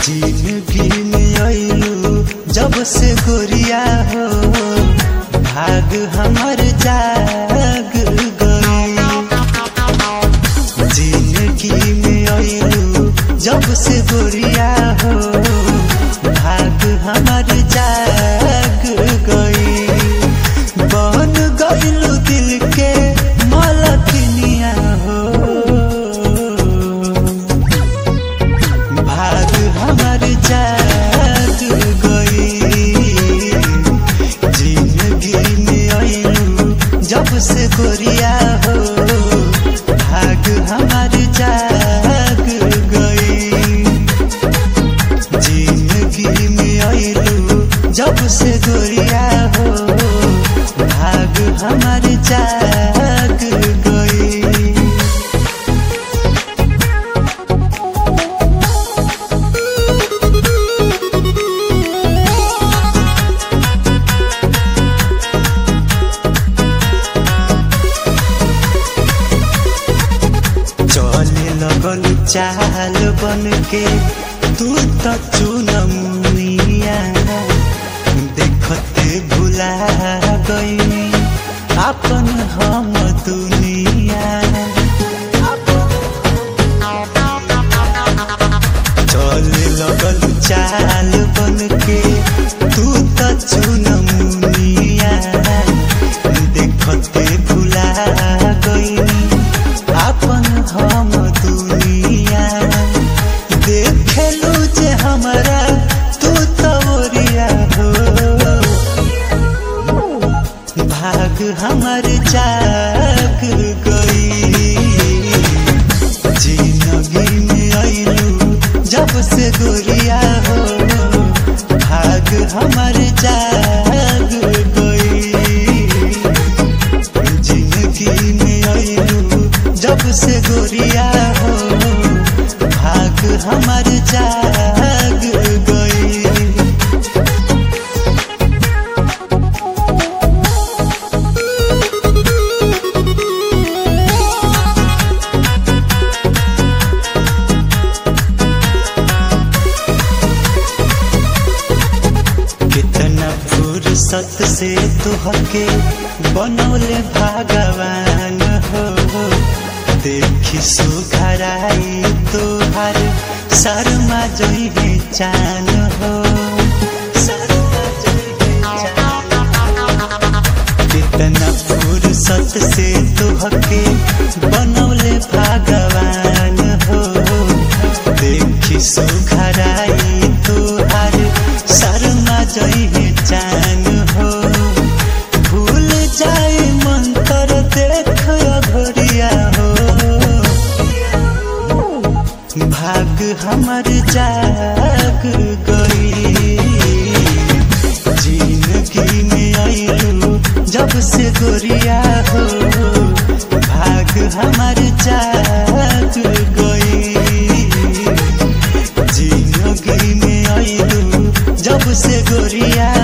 जिंदगी में आइलू जब से गोरिया हो भाग हमर जाग गई जिंदगी में आइलू जब से गोरिया हो भाग हमर जाग गई बन गइलू दिल के मलकिनिया हो भाग हमर जाग गई जिंदगी में आइलू जब से गोरिया हो भाग हमर जाग गई जिंदगी में आइलू जब से गोरिया हो भाग हमर जाग गई चले लगल चाल बन के तू तो चुनमुनिया देखते भुला गई अपन हम दुनिया चले लगल चाल बन के तू तो चुनमुनिया देखते भुला गई अपन हम दुनिया देखलू जे हमरा तू तोरिया हो भाग हमर जाग गई जिंदगी में आइलू जब से गोरिया हो भाग हमर जाग गई जिंदगी में आइलू जब से गोरिया हो भाग हमर जाग गई कितना फुर्सत से तुहके बनौले भगवान हो देखी सुघराई तुहार शर्मा जोई है चान हो शर्मा जोई है चान कितना फुर्सत से तुहके बनौले भगवान हो देखी सुघराई तुहार शर्मा जई है चान हो भूल जाए मंतर देख घोरिया हो भाग हमर जाग गई जिंदगी में आइलू जब से गोरिया हो भाग हमर जाग गई जिंदगी में आइलू जब से गोरिया